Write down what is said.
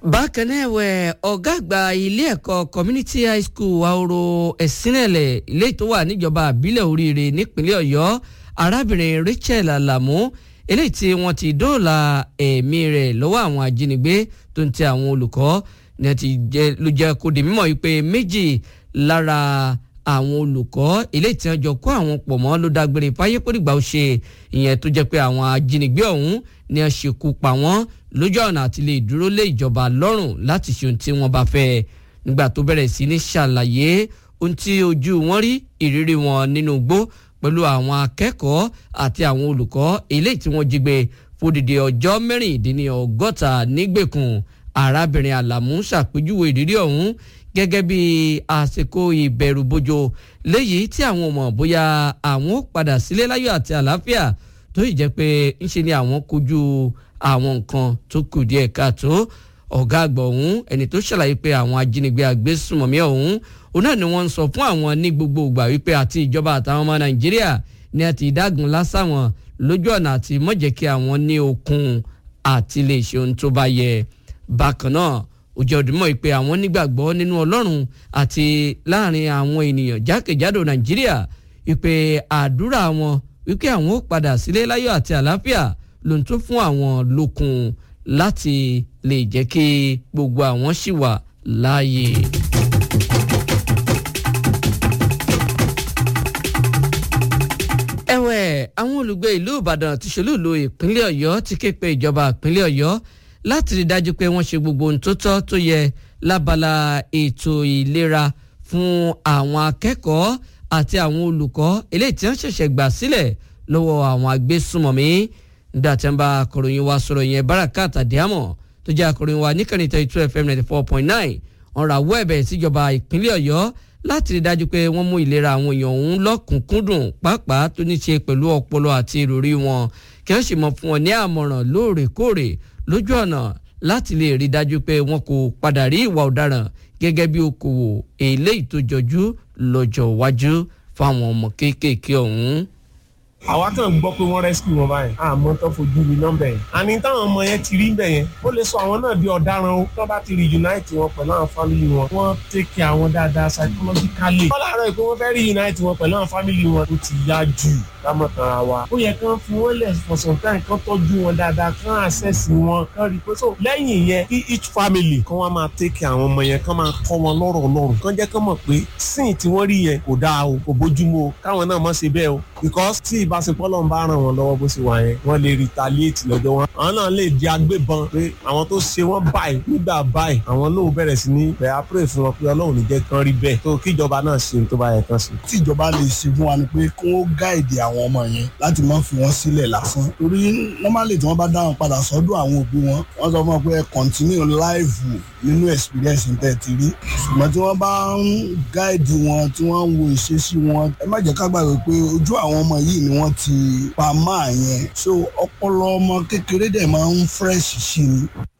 bákan náà ẹ̀wẹ̀ ọ̀gá àgbà ilé ẹ̀kọ́ community high school ahoro ẹ̀sìnẹ̀lẹ̀ ilé tó wà níjọba àbílẹ̀ oríire nípínlẹ̀ ọ̀yọ́ arábìnrin rachel alamu eléyìí tí wọ́n ti dóòlà ẹ̀mí rẹ̀ lọ́wọ́ àwọn ajínigbé tó ń tẹ àwọn olùkọ́ ní ẹ ti jẹ́ ló jẹ́ kó di mímọ̀ wípé méjì lára àwọn olùkọ́ eléyìí tí wọ́n jọ kó àwọn pọ̀ mọ́ ló dágbére fáyé pòdìgbà ó ṣe ìyẹn tó jẹ́ pé àwọn ajínigbé ọ̀hún ni wọ́n ṣekú pa wọ́n lójú ọ̀nà àti lè dúró lé ìjọba lọ́rùn láti ṣe ohun tí wọ́n bá fẹ́ nígbà tó bẹ̀rẹ̀ sí ní ṣàlàyé ohun tí ojú wọn rí ìrírí wọn nínú igbó pẹ̀lú àwọn akẹ́kọ̀ọ́ àti àwọn olùkọ́ eléyìí tí wọ́n jí gbé fódìdí ọjọ́ mẹ́rìndínlọ́gọ́ta nígbèkùn arábìnrin àlàmú ṣàpèjúwe ìrírí ọ̀hún gẹ́gẹ́ bí àsìkò ìbẹ̀rùbojo léyìí tí àwọn ọmọ bóyá àwọn ó padà sílé láyọ̀ àti àlàáfíà tó yìí jẹ́ pé ńṣe ni àwọn kojú àwọn nǹkan tó kù díẹ̀ káàtó ọ̀gá àgbà ọ̀hún ẹni tó ṣàlàyé pé àwọn ajínigbé agbésùmọ̀mí ọ̀hún òun náà ni wọ́n ń sọ fún àwọn ní gbogbo ìgbà wípé àti ìjọba àtàwọn ọmọ nàìjíríà ni a ti dágun lásàwọn lójú ọ̀nà àti mọ̀jẹ̀ kí àwọn ní okun àti lè ṣe ohun tó bá yẹ bákan náà ó jẹ́ òdìmọ̀ pé àwọn nígbàgbọ́ nínú ọlọ́run àti láàrin àwọn ènìyàn jákèjádò nàìjíríà wípé àdúrà wọn wípé àwọn ó padà sílé láyọ̀ àti àlàáfíà ló ń tún fún àwọn lókun láti lè jẹ́ kí gbogbo àwọn ṣì wà láàyè. ẹ̀wẹ̀ àwọn olùgbé ìlú ìbàdàn ti ṣolúùlú ìpínlẹ̀ ọ̀yọ́ ti ké pe ìjọba ìpínlẹ̀ ọ̀yọ́ láti rí dájú pé wọ́n ṣe gbogbo ohun tó tọ́ tó yẹ lábala ètò ìlera fún àwọn akẹ́kọ̀ọ́ àti àwọn olùkọ́ eléyìí tí wọ́n ṣẹ̀ṣẹ̀ gbà sílẹ̀ lọ́wọ́ àwọn agbésùmọ̀mí nígbà tí wọ́n bá akọ̀ròyìn wa sọ̀rọ̀ yẹn barakat adiamọ tó jẹ́ akọ̀ròyìn wa níkànnì thirty two fm ninety four point nine ọ̀rọ̀ àwọ̀ ẹ̀bẹ̀ síjọba ìpínlẹ̀ ọ̀yọ́ láti rí dájú pé wọ́n mú ìlera àwọn èèyàn ọ̀hún lọ́kùnkúndùn pàápàá tó ní ṣe pẹ̀lú ọpọlọ àti ìròrí wọn kí wọ́n sì mọ̀ fún wọn ní àmọ̀ràn lóòrèkóòrè lójú ọ̀nà láti lè rí dájú pé wọn kò padà rí ìwà ọ̀daràn gẹ́gẹ́ bí okòwò eléyìí tó jọjú lọ́jọ́ iwájú fáwọn ọmọ kéékèèké ọ̀hún àwa kàn gbọ́ pé wọ́n rescue wọn báyìí àmọ́ tó fojú mi nọ́mbẹ̀ yẹn àní táwọn ọmọ yẹn ti rí bẹ̀ yẹn ó lè sọ àwọn náà di ọ̀daràn o tó bá ti reunite wọn pẹ̀lú àwọn family wọn wọ́n take care àwọn dáadáa psychologically wọ́n láàárọ̀ pé wọ́n fẹ́ reunite wọn pẹ̀lú àwọn family wọn ó ti yá jù lámọ̀tara wa ó yẹ kán fi wọ́n lẹ̀ for some time kán tọ́jú wọn dáadáa kán access wọn kán rí i pé so lẹ́yìn yẹn kí each family kán wá máa take care àwọn ọmọ yẹn kán máa kọ́ wọn lọ́rọ̀ Ọlọ́run kán jẹ́ kán mọ̀ pé sin tí wọ́n rí yẹn kò dáa o kò bójúmu o káwọn náà mọ̀ ṣe bẹ́ẹ̀ o because tí ìbáṣepọ̀ lọ́n bá ràn wọ́n lọ́wọ́ bó ṣe wà yẹn wọ́n lè retaliate lọ́jọ́ wọn. àwọn náà lè di agbébọn pé àwọn tó ṣe wọ́n báyìí nígbà báyìí àwọn náà bẹ̀rẹ̀ sí ní bẹ̀rẹ̀ pray fún wọn pé ọlọ́run ní jẹ́ kán rí bẹ́ẹ̀ tó kíjọba náà ṣe tó bá yẹ kán ṣe. tí ìjọba lè ṣe fún wa ni pé kí wọ́n gáìdì àwọn ọmọ yẹn láti má fi wọ́n sílẹ̀ lásán torí normally tí wọ́n bá dá wọn padà sọ́dọ̀ àwọn òbí wọn wọ́n sọ fún wọn pé ẹ continue life nínú experience tẹ̀ ti rí ṣùgbọ́n tí wọ́n bá ń gáìdì wọn tí wọ́n ń wo ìṣesí wọn ẹ má jẹ́ ká gbàgbé pé ojú àwọn ọmọ yìí ni wọ́n ti pa máa yẹn so ọpọlọ ọmọ kékeré dẹ̀ máa ń fresh sí ni